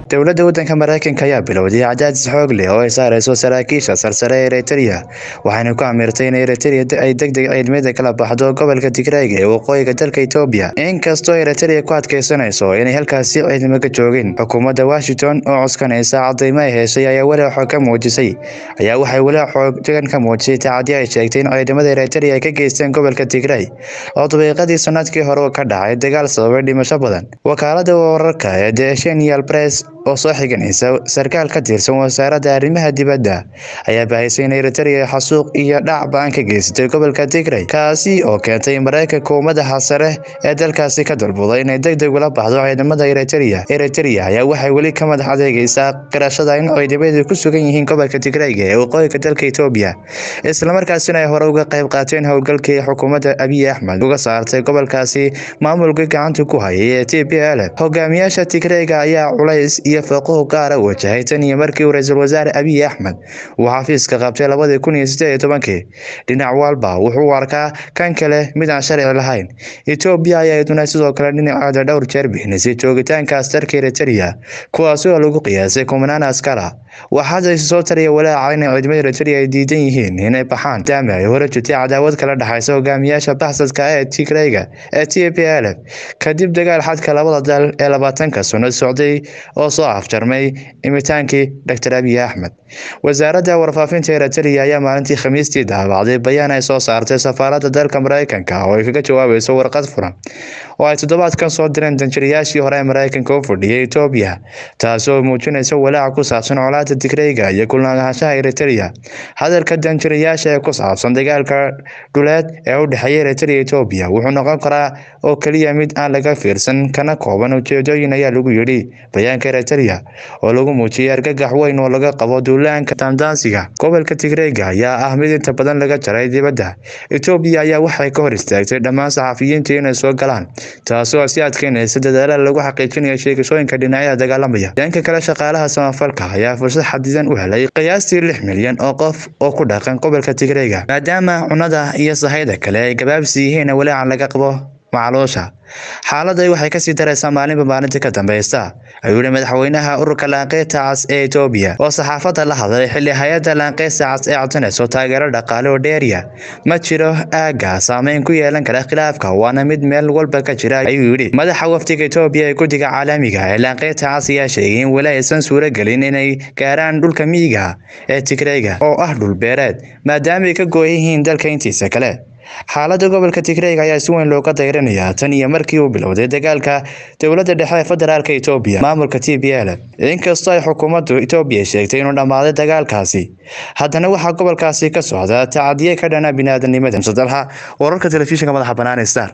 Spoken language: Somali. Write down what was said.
dowladda waddanka maraykanka ayaa bilowday cadaadis xoog leh oo ay saareyso saraakiisha sarsare ee eritrea waxayna ku amirtay in eritrea ay deg deg ciidamada kala baxdo gobolka tigrayga ee waqooyiga dalka etoobiya inkastoo eritrea ku adkeysanayso inay halkaasi ciidamo ka joogin xukuumadda washington oo cuskanaysa cadaymo ay heshay ayaa walaac xoog ka muujisay ayaa waxay walaac xooggan ka muujisay tacadi ay sheegtay in ciidamada eritrea ay ka geysteen gobolka tigray oo dabiiqadii sanadkii hore ka dhacay dagaal sababay dhimasho badan wakaalada wararka ee the shenial press oo soo xiganaysa sarkaal ka tirsan wasaaradda arrimaha dibadda ayaa bahisay in eritrea xasuuq iyo dhac ba-an ka geysatay gobolka tigray kaasi oo keentay maraykanka ummadaha sare ee dalkaasi ka dalbuday inay deg deg ula baxdo ciidamada eritrea eritrea ayaa waxay weli ka madax adeegaysaa qirashada in ciidamadu ku sugan yihiin gobolka tigrayga ee waqooyiga dalka etoobiya islamarkaasina ay hore uga qayb qaateen howlgalkii xukuumadda abiy axmed uga saartay gobolkaasi maamulkii gacanta ku hayay ee t p l hogaamiyaasha tigrayga ayaa culays iyo fooqahu gaara wajahay tan iyo markii uu ra-iisul wasaare abiy axmed uu xafiiska qabtay labadii kun iyo siddeed iyo tobankii dhinac walba wuxuu u arkaa kan kale mid aan sharci lahayn etoobiya ayaa iduna sidoo kale dhinaceeda dhowr jeer bixinaysay joogitaanka askarka eritrea kuwaasi oo lagu qiyaasay kumanaan askara waxaase soo tariya walaaca in ciidamada eritrea ay diidan yihiin inay baxaan maadaama ay hore jirtay cadaawad kala dhexaysa hogaamiyaasha baxsadka ee tigrayga ee t p l kadib dagaal xadka labada dal ee labaatanka sano socday oo soo afjarmay imitaankii dr abiy axmed wasaaradda warfaafinta eritrea ayaa maalintii khamiistii daabacday bayaan ay soo saartay safaaradda dalka maraykanka oo ay kaga jawaabayso warqad furan oo ay toddobaadkan soo direen danjirayaashii hore ee maraykanka u fadhiyay etoobiya taasi oo muujinaysa walaaca ku saabsan colaada tigrayga iyo kulnaanshaha eritrea hadalka danjirayaasha ee ku saabsan dagaalka dhuleed ee u dhexeeya eritrea etoobiya wuxuu noqon karaa oo keliya mid aan laga fiirsan kana kooban ujeedooyin ayaa lagu yidhi bayaanka eritrea oo lagu muujiyay argagax weyn oo laga qabo duulaanka daandaansiga gobolka tigrayga ayaa ah mid inta badan laga jaray dibadda etoobiya ayaa waxay ka hor istaagtay dhammaan saxafiyiinta inay soo galaan taasi oo si adkeynaysa dadaallada lagu xaqiijinayo sheegashooyinka dhinacyada dagaalamaya dhanka kale shaqaalaha samafalka ayaa fursad xadidan u helay qiyaastii lix milyan oo qof oo ku dhaqan gobolka tigrayga maadaama cunada iyo sahayda kale ay gabaabsi yihiin walaacan laga qabo macluusha xaaladda waxay kasii daraysaa maalinba maalinta ka dambeysta ayuu yihi madaxweynaha ururka laanqeyrta cas ee etoobiya oo saxaafadda la hadlay xilli hay-adda laanqeyrta cas ee codsanayso taageero dhaqaale oo dheeriya ma jiro aagga saameyn ku yeelan kara khilaafka waana mid meel walba ka jira ayuu yidhi madaxa wafdiga etoobiya ee guddiga caalamiga ee laanqeyrta cas ayaa sheegay in weli aysan suuragelin inay gaaraan dhulka miyiga ee tigrayga oo ah dhul beereed maadaama ay ka gooyan yihiin dalka intiisa kale xaaladda gobolka tigrayga ayaa si weyn looga dayranayaa tan iyo markii uu bilowday dagaalka dowladda dhexe ee federaalka etoobiya maamulka t b l inkastoo ay xukuumaddu etoobiya sheegtay inuu dhammaaday dagaalkaasi haddana waxaa gobolkaasi ka socda tacadiye ka dhana biniaadanimada msadalha wararka telefishinka madaxa bannaan star